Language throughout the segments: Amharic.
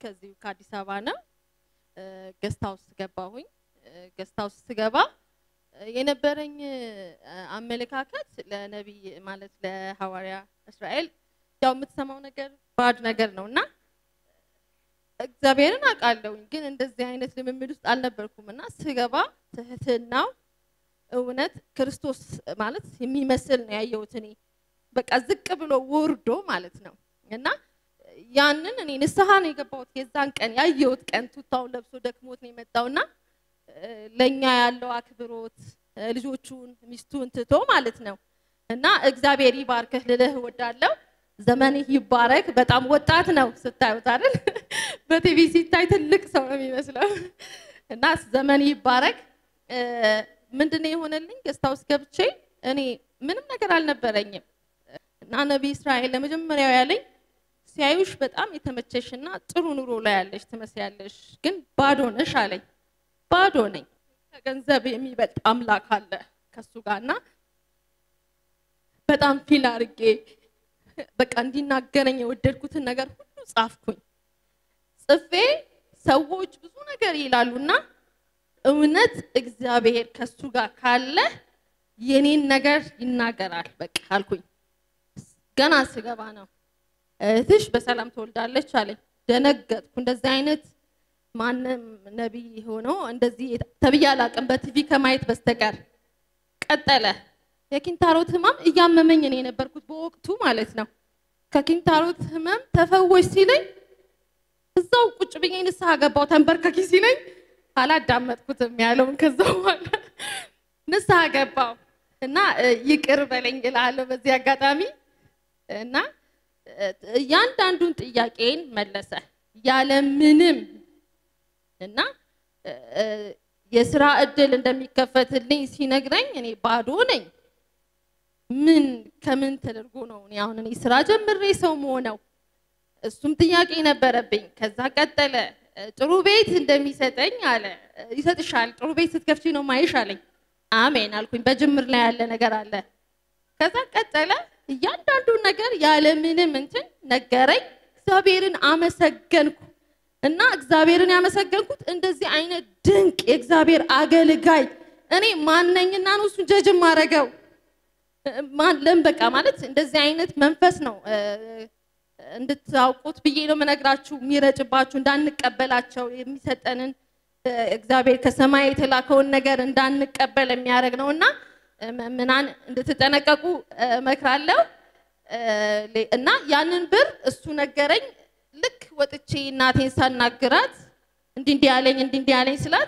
ከዚሁ ከአዲስ አበባ ነው። ገስት ሃውስ ገባሁኝ። ገስት ሃውስ ስገባ የነበረኝ አመለካከት ለነቢይ ማለት ለሐዋርያ እስራኤል ያው የምትሰማው ነገር ባድ ነገር ነው እና እግዚአብሔርን አውቃለሁኝ ግን እንደዚህ አይነት ልምምድ ውስጥ አልነበርኩም እና ስገባ ትህትናው እውነት ክርስቶስ ማለት የሚመስል ነው ያየሁት እኔ በቃ ዝቅ ብሎ ወርዶ ማለት ነው እና ያንን እኔ ንስሐ ነው የገባሁት የዛን ቀን ያየሁት ቀን ቱታውን ለብሶ ደክሞት ነው የመጣውና ለእኛ ያለው አክብሮት ልጆቹን ሚስቱን ትቶ ማለት ነው እና እግዚአብሔር ይባርክህ ልልህ እወዳለሁ። ዘመንህ ይባረክ። በጣም ወጣት ነው ስታዩት አይደል? በቲቪ ሲታይ ትልቅ ሰው ነው የሚመስለው እና ዘመን ይባረክ። ምንድነው የሆነልኝ? ገስት ሃውስ ገብቼ እኔ ምንም ነገር አልነበረኝም እና ነቢይ እስራኤል ለመጀመሪያው ያለኝ ሲያዩሽ በጣም የተመቸሽና ጥሩ ኑሮ ላይ ያለሽ ትመስያለሽ፣ ግን ባዶ ነሽ አለኝ። ባዶ ነኝ። ከገንዘብ የሚበልጥ አምላክ አለ ከሱ ጋርና በጣም ፊል አድርጌ በቃ እንዲናገረኝ የወደድኩትን ነገር ሁሉ ጻፍኩኝ። ጽፌ ሰዎች ብዙ ነገር ይላሉና እውነት እግዚአብሔር ከሱ ጋር ካለ የኔን ነገር ይናገራል በቃ አልኩኝ። ገና ስገባ ነው እህትሽ በሰላም ትወልዳለች አለኝ። ደነገጥኩ። እንደዚህ አይነት ማንም ነቢይ ሆኖ እንደዚህ ተብዬ አላውቅም በቲቪ ከማየት በስተቀር። ቀጠለ። የኪንታሮት ህመም እያመመኝ ነው የነበርኩት በወቅቱ ማለት ነው። ከኪንታሮት ህመም ተፈወሽ ሲለኝ እዛው ቁጭ ብዬ ንስሐ ገባው። ተንበርከኪ ሲለኝ አላዳመጥኩትም ያለውን ከዛ በኋላ ንስሐ ገባው እና ይቅር በለኝ እላለሁ በዚህ አጋጣሚ እና እያንዳንዱን ጥያቄን መለሰ ያለምንም እና የስራ እድል እንደሚከፈትልኝ ሲነግረኝ እኔ ባዶ ነኝ። ምን ከምን ተደርጎ ነው እኔ አሁን እኔ ስራ ጀምሬ ሰው መሆነው? እሱም ጥያቄ ነበረብኝ። ከዛ ቀጠለ። ጥሩ ቤት እንደሚሰጠኝ አለ። ይሰጥሻል፣ ጥሩ ቤት ስትከፍቺ ነው ማይሽ አለኝ። አሜን አልኩኝ። በጅምር ላይ ያለ ነገር አለ። ከዛ ቀጠለ። እያንዳንዱን ነገር ያለምንም እንትን ነገረኝ። እግዚአብሔርን አመሰገንኩ እና እግዚአብሔርን ያመሰገንኩት እንደዚህ አይነት ድንቅ የእግዚአብሔር አገልጋይ እኔ ማነኝና ነው እሱን ጀጅ ማረገው ለም በቃ ማለት እንደዚህ አይነት መንፈስ ነው እንድታውቁት ብዬ ነው የምነግራችሁ። የሚረጭባችሁ እንዳንቀበላቸው የሚሰጠንን እግዚአብሔር ከሰማይ የተላከውን ነገር እንዳንቀበል የሚያደርግ ነው እና ምናን እንድትጠነቀቁ እመክራለሁ። እና ያንን ብር እሱ ነገረኝ። ልክ ወጥቼ እናቴን ሳናግራት እንዲህ እንዲህ ያለኝ እንዲህ እንዲህ ያለኝ ስላት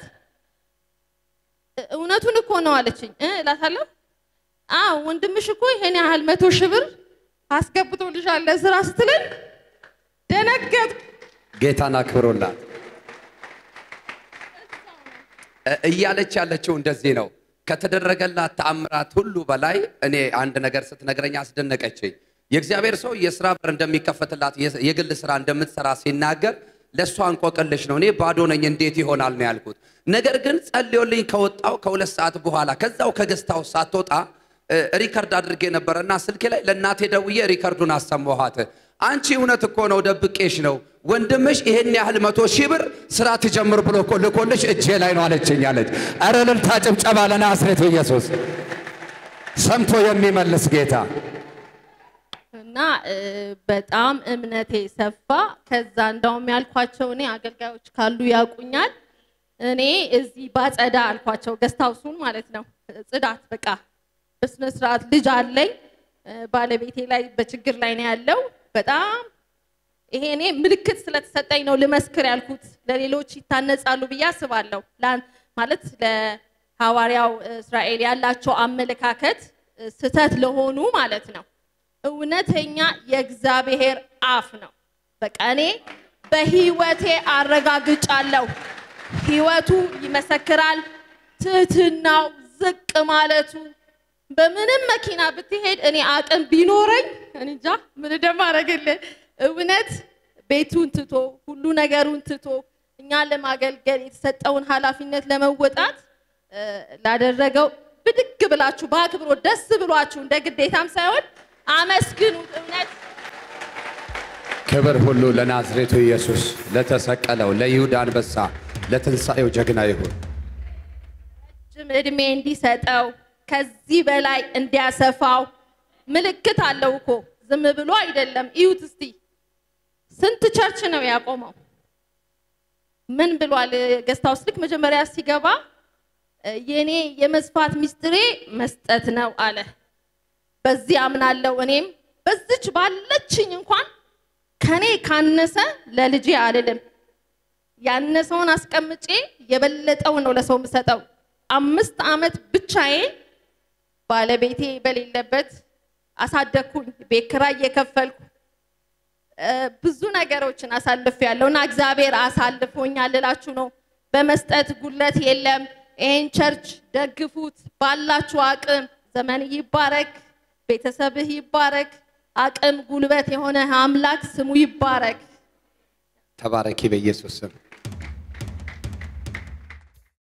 እውነቱን እኮ ነው አለችኝ እላታለሁ። አዎ ወንድምሽ እኮ ይሄን ያህል መቶ ሺህ ብር አስገብቶልሻል ለስራ ስትለኝ ደነገጥኩ። ጌታን አክብሮላት እያለች ያለችው እንደዚህ ነው። ከተደረገላት ተአምራት ሁሉ በላይ እኔ አንድ ነገር ስትነግረኝ አስደነቀችኝ። የእግዚአብሔር ሰው የስራ በር እንደሚከፈትላት የግል ስራ እንደምትሰራ ሲናገር ለእሷ እንቆቅልሽ ነው። እኔ ባዶ ነኝ እንዴት ይሆናል ነው ያልኩት። ነገር ግን ጸልዮልኝ ከወጣው ከሁለት ሰዓት በኋላ ከዛው ከገስታው ሳትወጣ ሪከርድ አድርጌ ነበረና ስልኬ ላይ ለእናቴ ደውዬ ሪከርዱን አሰማኋት። አንቺ እውነት እኮ ነው ደብቄሽ ነው ወንድምሽ ይሄን ያህል መቶ ሺህ ብር ስራ ትጀምር ብሎ እኮ ልኮልሽ እጄ ላይ ነው አለችኝ አለች። ኧረ እልልታ ጭብጨባ ለናዝሬቱ ኢየሱስ ሰምቶ የሚመልስ ጌታ እና በጣም እምነቴ ሰፋ። ከዛ እንደውም ያልኳቸው እኔ አገልጋዮች ካሉ ያውቁኛል። እኔ እዚህ ባጸዳ አልኳቸው፣ ገስታውሱን ማለት ነው። ጽዳት በቃ በስነ ስርዓት ልጅ አለኝ። ባለቤቴ ላይ በችግር ላይ ነው ያለው። በጣም ይሄ እኔ ምልክት ስለተሰጠኝ ነው ልመስክር ያልኩት። ለሌሎች ይታነጻሉ ብዬ አስባለሁ። ማለት ለሐዋርያው እስራኤል ያላቸው አመለካከት ስተት ለሆኑ ማለት ነው። እውነተኛ የእግዚአብሔር አፍ ነው። በቃ እኔ በህይወቴ አረጋግጫለሁ። ህይወቱ ይመሰክራል። ትህትናው፣ ዝቅ ማለቱ በምንም መኪና ብትሄድ እኔ አቅም ቢኖረኝ እንጃ ምን እንደማደርግልህ እውነት ቤቱን ትቶ ሁሉ ነገሩን ትቶ እኛን ለማገልገል የተሰጠውን ኃላፊነት ለመወጣት ላደረገው ብድግ ብላችሁ በአክብሮት ደስ ብሏችሁ እንደ ግዴታም ሳይሆን አመስግኑት። እውነት ክብር ሁሉ ለናዝሬቱ ኢየሱስ ለተሰቀለው ለይሁዳ አንበሳ ለትንሣኤው ጀግና ይሁን። ረጅም ዕድሜ እንዲሰጠው ከዚህ በላይ እንዲያሰፋው ምልክት አለው እኮ ዝም ብሎ አይደለም። እዩት እስቲ ስንት ቸርች ነው ያቆመው? ምን ብሏል? ገስታውስ ልክ መጀመሪያ ሲገባ የኔ የመስፋት ሚስጥሬ መስጠት ነው አለ። በዚህ አምናለሁ። እኔም በዚች ባለችኝ እንኳን ከኔ ካነሰ ለልጄ አልልም። ያነሰውን አስቀምጬ የበለጠውን ነው ለሰው የምሰጠው። አምስት ዓመት ብቻዬን ባለቤቴ በሌለበት አሳደግኩኝ። ቤት ኪራይ እየከፈልኩ ብዙ ነገሮችን አሳልፍ ያለው እና እግዚአብሔር አሳልፎኛል ልላችሁ ነው። በመስጠት ጉለት የለም። ይሄን ቸርች ደግፉት ባላችሁ አቅም። ዘመን ይባረክ፣ ቤተሰብህ ይባረክ፣ አቅም ጉልበት የሆነ አምላክ ስሙ ይባረክ። ተባረኪ በኢየሱስ ስም።